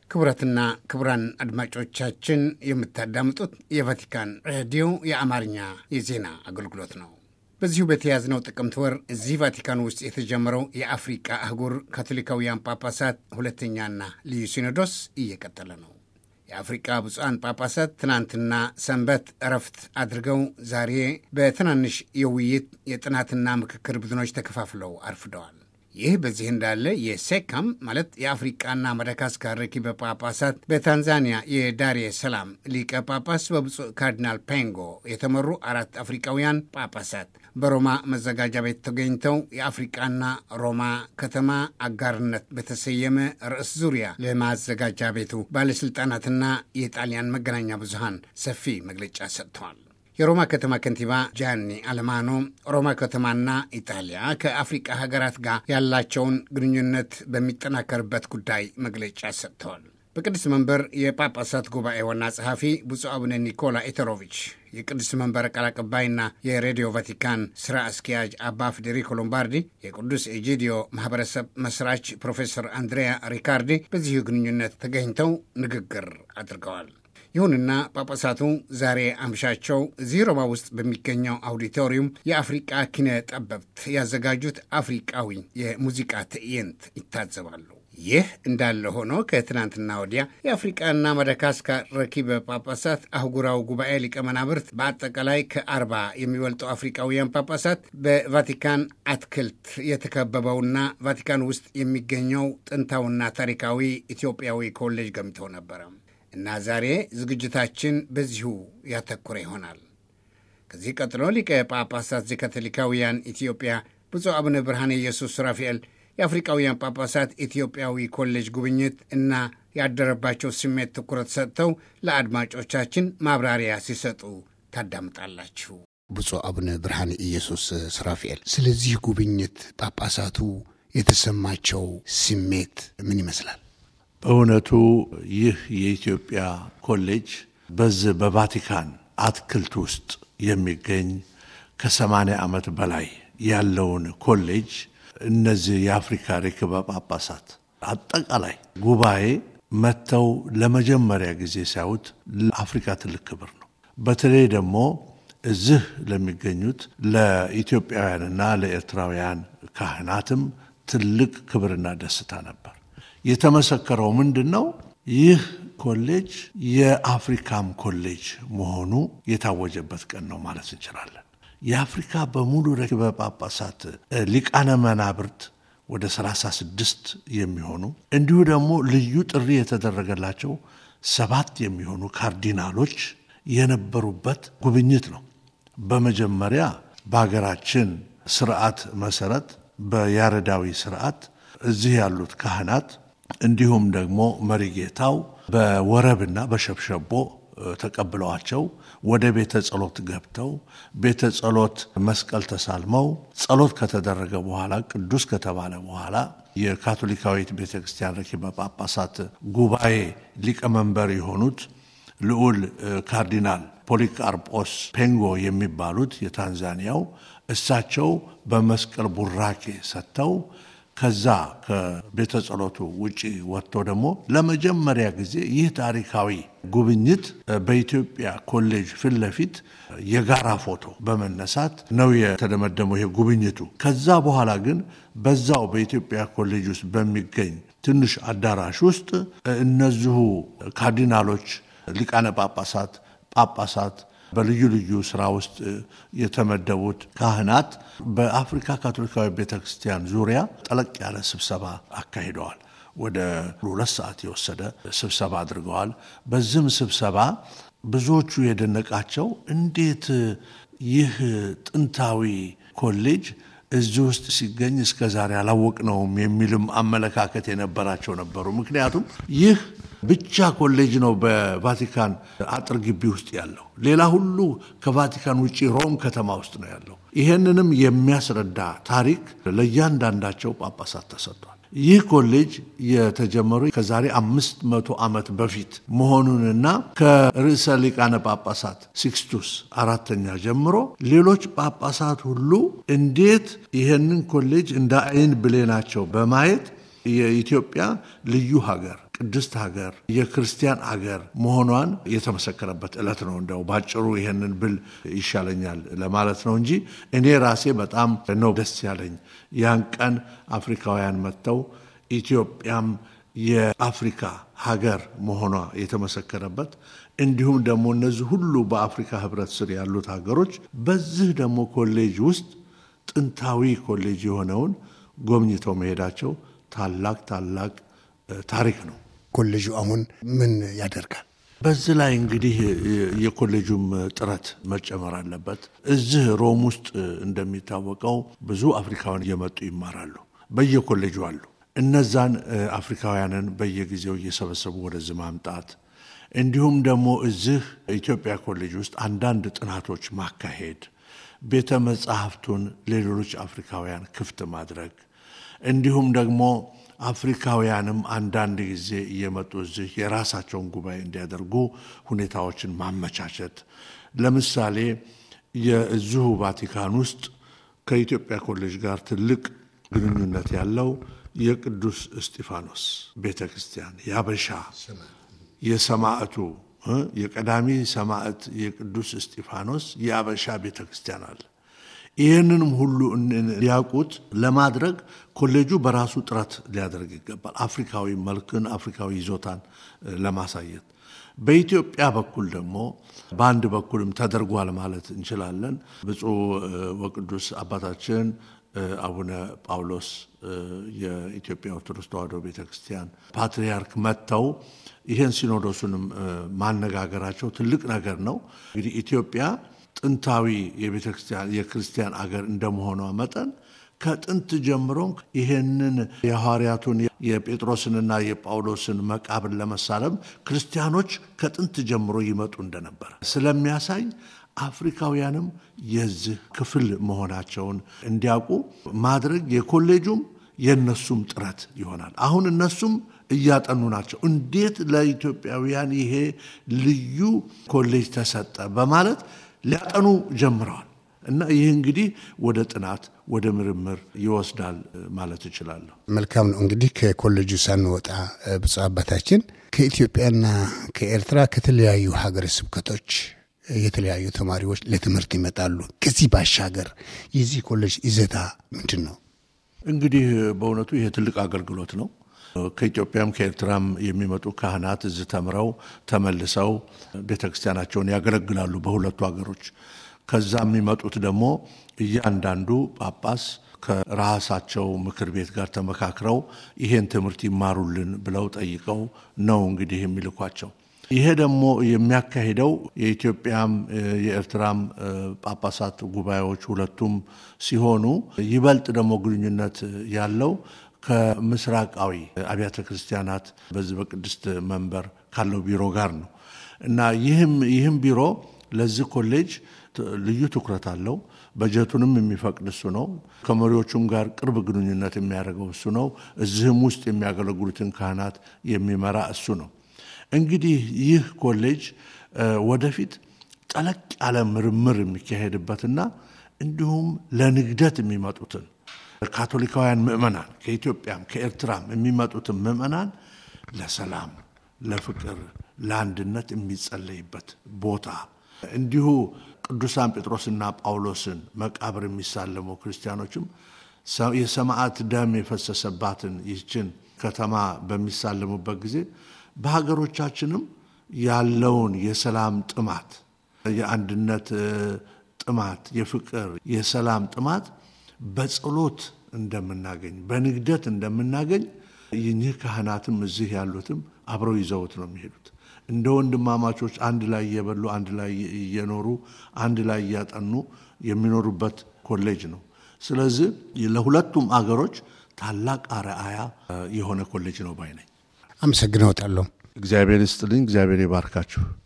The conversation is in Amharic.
ክቡራትና ክቡራን አድማጮቻችን የምታዳምጡት የቫቲካን ሬዲዮ የአማርኛ የዜና አገልግሎት ነው። በዚሁ በተያዝነው ጥቅምት ወር እዚህ ቫቲካን ውስጥ የተጀመረው የአፍሪቃ አህጉር ካቶሊካውያን ጳጳሳት ሁለተኛና ልዩ ሲኖዶስ እየቀጠለ ነው። የአፍሪቃ ብፁዓን ጳጳሳት ትናንትና ሰንበት እረፍት አድርገው ዛሬ በትናንሽ የውይይት የጥናትና ምክክር ቡድኖች ተከፋፍለው አርፍደዋል። ይህ በዚህ እንዳለ የሴካም ማለት የአፍሪቃና ማዳጋስካር ረኪበ ጳጳሳት በታንዛኒያ የዳሬ ሰላም ሊቀ ጳጳስ በብፁዕ ካርዲናል ፔንጎ የተመሩ አራት አፍሪቃውያን ጳጳሳት በሮማ መዘጋጃ ቤት ተገኝተው የአፍሪቃና ሮማ ከተማ አጋርነት በተሰየመ ርዕስ ዙሪያ ለማዘጋጃ ቤቱ ባለሥልጣናትና የጣሊያን መገናኛ ብዙሃን ሰፊ መግለጫ ሰጥተዋል። የሮማ ከተማ ከንቲባ ጃኒ አለማኖ ሮማ ከተማና ኢጣሊያ ከአፍሪቃ ሀገራት ጋር ያላቸውን ግንኙነት በሚጠናከርበት ጉዳይ መግለጫ ሰጥተዋል። በቅዱስ መንበር የጳጳሳት ጉባኤ ዋና ጸሐፊ ብፁዕ አቡነ ኒኮላ ኢተሮቪች፣ የቅዱስ መንበር ቃል አቀባይና የሬዲዮ ቫቲካን ስራ አስኪያጅ አባ ፌዴሪኮ ሎምባርዲ፣ የቅዱስ ኤጂዲዮ ማህበረሰብ መስራች ፕሮፌሰር አንድሪያ ሪካርዲ በዚሁ ግንኙነት ተገኝተው ንግግር አድርገዋል። ይሁንና ጳጳሳቱ ዛሬ አምሻቸው እዚህ ሮማ ውስጥ በሚገኘው አውዲቶሪየም የአፍሪቃ ኪነ ጠበብት ያዘጋጁት አፍሪቃዊ የሙዚቃ ትዕይንት ይታዘባሉ። ይህ እንዳለ ሆኖ ከትናንትና ወዲያ የአፍሪቃና ማዳጋስካር ረኪበ ጳጳሳት አህጉራዊ ጉባኤ ሊቀመናብርት በአጠቃላይ ከአርባ የሚበልጡ አፍሪቃውያን ጳጳሳት በቫቲካን አትክልት የተከበበውና ቫቲካን ውስጥ የሚገኘው ጥንታዊና ታሪካዊ ኢትዮጵያዊ ኮሌጅ ገምተው ነበረ እና ዛሬ ዝግጅታችን በዚሁ ያተኮረ ይሆናል። ከዚህ ቀጥሎ ሊቀ ጳጳሳት ዘካቶሊካውያን ኢትዮጵያ ብፁዕ አቡነ ብርሃነ ኢየሱስ ራፋኤል የአፍሪቃውያን ጳጳሳት ኢትዮጵያዊ ኮሌጅ ጉብኝት እና ያደረባቸው ስሜት ትኩረት ሰጥተው ለአድማጮቻችን ማብራሪያ ሲሰጡ ታዳምጣላችሁ። ብፁዕ አቡነ ብርሃነ ኢየሱስ ራፋኤል ስለዚህ ጉብኝት ጳጳሳቱ የተሰማቸው ስሜት ምን ይመስላል? በእውነቱ ይህ የኢትዮጵያ ኮሌጅ በዚህ በቫቲካን አትክልት ውስጥ የሚገኝ ከሰማንያ ዓመት በላይ ያለውን ኮሌጅ እነዚህ የአፍሪካ ርክበ ጳጳሳት አጠቃላይ ጉባኤ መጥተው ለመጀመሪያ ጊዜ ሲያዩት ለአፍሪካ ትልቅ ክብር ነው። በተለይ ደግሞ እዚህ ለሚገኙት ለኢትዮጵያውያንና ለኤርትራውያን ካህናትም ትልቅ ክብርና ደስታ ነበር። የተመሰከረው ምንድን ነው? ይህ ኮሌጅ የአፍሪካም ኮሌጅ መሆኑ የታወጀበት ቀን ነው ማለት እንችላለን። የአፍሪካ በሙሉ ረክበ ጳጳሳት ሊቃነ መናብርት ወደ 36 የሚሆኑ እንዲሁ ደግሞ ልዩ ጥሪ የተደረገላቸው ሰባት የሚሆኑ ካርዲናሎች የነበሩበት ጉብኝት ነው። በመጀመሪያ በሀገራችን ስርዓት መሰረት በያሬዳዊ ስርዓት እዚህ ያሉት ካህናት እንዲሁም ደግሞ መሪጌታው በወረብና በሸብሸቦ ተቀብለዋቸው ወደ ቤተ ጸሎት ገብተው ቤተ ጸሎት መስቀል ተሳልመው ጸሎት ከተደረገ በኋላ ቅዱስ ከተባለ በኋላ የካቶሊካዊት ቤተ ክርስቲያን ረኪበ ጳጳሳት ጉባኤ ሊቀመንበር የሆኑት ልዑል ካርዲናል ፖሊቃርጶስ ፔንጎ የሚባሉት የታንዛኒያው እሳቸው በመስቀል ቡራኬ ሰጥተው ከዛ ከቤተ ጸሎቱ ውጭ ወጥቶ ደግሞ ለመጀመሪያ ጊዜ ይህ ታሪካዊ ጉብኝት በኢትዮጵያ ኮሌጅ ፊት ለፊት የጋራ ፎቶ በመነሳት ነው የተደመደመው ይሄ ጉብኝቱ። ከዛ በኋላ ግን በዛው በኢትዮጵያ ኮሌጅ ውስጥ በሚገኝ ትንሽ አዳራሽ ውስጥ እነዚሁ ካርዲናሎች፣ ሊቃነ ጳጳሳት፣ ጳጳሳት በልዩ ልዩ ስራ ውስጥ የተመደቡት ካህናት በአፍሪካ ካቶሊካዊ ቤተ ክርስቲያን ዙሪያ ጠለቅ ያለ ስብሰባ አካሂደዋል። ወደ ሁለት ሰዓት የወሰደ ስብሰባ አድርገዋል። በዚህም ስብሰባ ብዙዎቹ የደነቃቸው እንዴት ይህ ጥንታዊ ኮሌጅ እዚህ ውስጥ ሲገኝ እስከ ዛሬ አላወቅነውም የሚልም አመለካከት የነበራቸው ነበሩ። ምክንያቱም ይህ ብቻ ኮሌጅ ነው በቫቲካን አጥር ግቢ ውስጥ ያለው። ሌላ ሁሉ ከቫቲካን ውጭ ሮም ከተማ ውስጥ ነው ያለው። ይሄንንም የሚያስረዳ ታሪክ ለእያንዳንዳቸው ጳጳሳት ተሰጥቷል። ይህ ኮሌጅ የተጀመሩ ከዛሬ አምስት መቶ ዓመት በፊት መሆኑንና ከርዕሰ ሊቃነ ጳጳሳት ሲክስቱስ አራተኛ ጀምሮ ሌሎች ጳጳሳት ሁሉ እንዴት ይህንን ኮሌጅ እንደ አይን ብሌናቸው በማየት የኢትዮጵያ ልዩ ሀገር ቅድስት ሀገር የክርስቲያን አገር መሆኗን የተመሰከረበት ዕለት ነው። እንደው ባጭሩ ይሄንን ብል ይሻለኛል ለማለት ነው እንጂ እኔ ራሴ በጣም ነው ደስ ያለኝ ያን ቀን አፍሪካውያን መጥተው ኢትዮጵያም የአፍሪካ ሀገር መሆኗ የተመሰከረበት እንዲሁም ደግሞ እነዚህ ሁሉ በአፍሪካ ሕብረት ስር ያሉት ሀገሮች በዚህ ደግሞ ኮሌጅ ውስጥ ጥንታዊ ኮሌጅ የሆነውን ጎብኝተው መሄዳቸው ታላቅ ታላቅ ታሪክ ነው። ኮሌጁ አሁን ምን ያደርጋል? በዚህ ላይ እንግዲህ የኮሌጁም ጥረት መጨመር አለበት። እዚህ ሮም ውስጥ እንደሚታወቀው ብዙ አፍሪካውያን እየመጡ ይማራሉ። በየኮሌጁ አሉ። እነዛን አፍሪካውያንን በየጊዜው እየሰበሰቡ ወደዚህ ማምጣት እንዲሁም ደግሞ እዚህ ኢትዮጵያ ኮሌጅ ውስጥ አንዳንድ ጥናቶች ማካሄድ፣ ቤተ መጻሕፍቱን ለሌሎች አፍሪካውያን ክፍት ማድረግ እንዲሁም ደግሞ አፍሪካውያንም አንዳንድ ጊዜ እየመጡ እዚህ የራሳቸውን ጉባኤ እንዲያደርጉ ሁኔታዎችን ማመቻቸት። ለምሳሌ የዚሁ ቫቲካን ውስጥ ከኢትዮጵያ ኮሌጅ ጋር ትልቅ ግንኙነት ያለው የቅዱስ እስጢፋኖስ ቤተ ክርስቲያን የአበሻ የሰማዕቱ የቀዳሚ ሰማዕት የቅዱስ እስጢፋኖስ የአበሻ ቤተ ክርስቲያን አለ። ይህንንም ሁሉ እንዲያውቁት ለማድረግ ኮሌጁ በራሱ ጥረት ሊያደርግ ይገባል። አፍሪካዊ መልክን፣ አፍሪካዊ ይዞታን ለማሳየት በኢትዮጵያ በኩል ደግሞ በአንድ በኩልም ተደርጓል ማለት እንችላለን። ብፁዕ ወቅዱስ አባታችን አቡነ ጳውሎስ የኢትዮጵያ ኦርቶዶክስ ተዋሕዶ ቤተ ክርስቲያን ፓትርያርክ መጥተው ይህን ሲኖዶሱንም ማነጋገራቸው ትልቅ ነገር ነው። እንግዲህ ኢትዮጵያ ጥንታዊ የቤተ ክርስቲያን የክርስቲያን አገር እንደመሆኗ መጠን ከጥንት ጀምሮም ይህንን የሐዋርያቱን የጴጥሮስንና የጳውሎስን መቃብር ለመሳለም ክርስቲያኖች ከጥንት ጀምሮ ይመጡ እንደነበር ስለሚያሳይ አፍሪካውያንም የዚህ ክፍል መሆናቸውን እንዲያውቁ ማድረግ የኮሌጁም የእነሱም ጥረት ይሆናል። አሁን እነሱም እያጠኑ ናቸው። እንዴት ለኢትዮጵያውያን ይሄ ልዩ ኮሌጅ ተሰጠ በማለት ሊያጠኑ ጀምረዋል። እና ይህ እንግዲህ ወደ ጥናት ወደ ምርምር ይወስዳል ማለት እችላለሁ። መልካም ነው። እንግዲህ ከኮሌጁ ሳንወጣ ብፁዕ አባታችን ከኢትዮጵያና ከኤርትራ ከተለያዩ ሀገረ ስብከቶች የተለያዩ ተማሪዎች ለትምህርት ይመጣሉ። ከዚህ ባሻገር የዚህ ኮሌጅ ይዘታ ምንድን ነው? እንግዲህ በእውነቱ ይሄ ትልቅ አገልግሎት ነው። ከኢትዮጵያም ከኤርትራም የሚመጡ ካህናት እዚህ ተምረው ተመልሰው ቤተ ክርስቲያናቸውን ያገለግላሉ በሁለቱ ሀገሮች። ከዛ የሚመጡት ደግሞ እያንዳንዱ ጳጳስ ከራሳቸው ምክር ቤት ጋር ተመካክረው ይሄን ትምህርት ይማሩልን ብለው ጠይቀው ነው እንግዲህ የሚልኳቸው። ይሄ ደግሞ የሚያካሂደው የኢትዮጵያም የኤርትራም ጳጳሳት ጉባኤዎች ሁለቱም ሲሆኑ ይበልጥ ደግሞ ግንኙነት ያለው ከምስራቃዊ አብያተ ክርስቲያናት በዚህ በቅድስት መንበር ካለው ቢሮ ጋር ነው እና ይህም ይህም ቢሮ ለዚህ ኮሌጅ ልዩ ትኩረት አለው። በጀቱንም የሚፈቅድ እሱ ነው። ከመሪዎቹም ጋር ቅርብ ግንኙነት የሚያደርገው እሱ ነው። እዚህም ውስጥ የሚያገለግሉትን ካህናት የሚመራ እሱ ነው። እንግዲህ ይህ ኮሌጅ ወደፊት ጠለቅ ያለ ምርምር የሚካሄድበትና እንዲሁም ለንግደት የሚመጡትን ካቶሊካውያን ምዕመናን ከኢትዮጵያም ከኤርትራም የሚመጡትን ምዕመናን ለሰላም፣ ለፍቅር፣ ለአንድነት የሚጸለይበት ቦታ እንዲሁ ቅዱሳን ጴጥሮስና ጳውሎስን መቃብር የሚሳለሙ ክርስቲያኖችም የሰማዕት ደም የፈሰሰባትን ይህችን ከተማ በሚሳለሙበት ጊዜ በሀገሮቻችንም ያለውን የሰላም ጥማት፣ የአንድነት ጥማት፣ የፍቅር የሰላም ጥማት በጸሎት እንደምናገኝ በንግደት እንደምናገኝ ይህ ካህናትም እዚህ ያሉትም አብረው ይዘውት ነው የሚሄዱት። እንደ ወንድማማቾች አንድ ላይ እየበሉ አንድ ላይ እየኖሩ አንድ ላይ እያጠኑ የሚኖሩበት ኮሌጅ ነው። ስለዚህ ለሁለቱም አገሮች ታላቅ አርአያ የሆነ ኮሌጅ ነው ባይ ነኝ። አመሰግነውታለሁ። እግዚአብሔር ይስጥልኝ። እግዚአብሔር ይባርካችሁ።